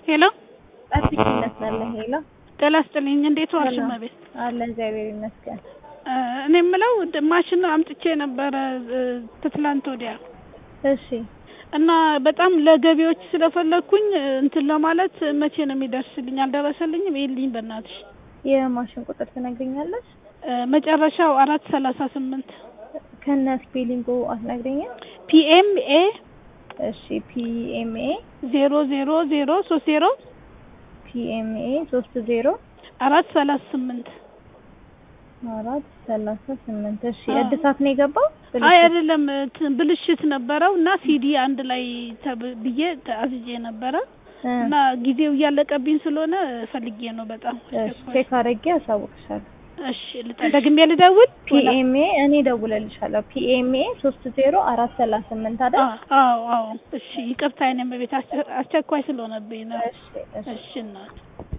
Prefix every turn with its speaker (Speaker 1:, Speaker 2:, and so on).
Speaker 1: ሄሎ
Speaker 2: ጠብቂነት ነለ ሄሎ
Speaker 1: ጤና ይስጥልኝ። እንዴት ዋልሽ
Speaker 2: ሰላም።
Speaker 1: እመቤት?
Speaker 2: አለ እግዚአብሔር ይመስገን።
Speaker 1: እ እኔ የምለው ድ- ማሽን አምጥቼ ነበረ እ ከትላንት ወዲያ
Speaker 2: እሺ
Speaker 1: እና በጣም ለገቢዎች ስለፈለግኩኝ እ እንትን ለማለት መቼ ነው የሚደርስልኝ? አልደረሰልኝም። ይልኝ በእናትሽ
Speaker 2: የማሽን ቁጥር ትነግሪኛለሽ?
Speaker 1: እ መጨረሻው አራት ሰላሳ ስምንት
Speaker 2: ከነ ስፔሊንጉ አትነግሪኝም?
Speaker 1: ፒኤምኤ
Speaker 2: እሺ ፒኤምኤ
Speaker 1: ዜሮ ዜሮ ዜሮ ሶስት ዜሮ
Speaker 2: ፒኤምኤ ሶስት ዜሮ
Speaker 1: አራት ሰላሳ ስምንት
Speaker 2: አራት ሰላሳ ስምንት እሺ
Speaker 1: አዎ።
Speaker 2: እድሳት ነው የገባው?
Speaker 1: አይ
Speaker 2: ብልሽት?
Speaker 1: አይደለም እንትን ብልሽት ነበረው እና ሲዲ አንድ ላይ ተብ- ብዬ አዝዤ ነበረ
Speaker 2: እ፣
Speaker 1: እና ጊዜው እያለቀብኝ ስለሆነ ፈልጌ ነው በጣም
Speaker 2: እሺ ቼክ አድርጌ አሳውቅሻለሁ።
Speaker 1: እሺ ልጠ- ደግሜ ልደውል
Speaker 2: ፒኤምኤ እኔ ደውለልሻለሁ። ፒኤምኤ ሶስት ዜሮ አራት ሰላሳ ስምንት አይደል?
Speaker 1: አዎ አዎ እሺ ይቅርታ አይኔ በቤት አስቸኳይ ስለሆነብኝ ነው
Speaker 2: እሺ እሺ
Speaker 1: እሺ እናት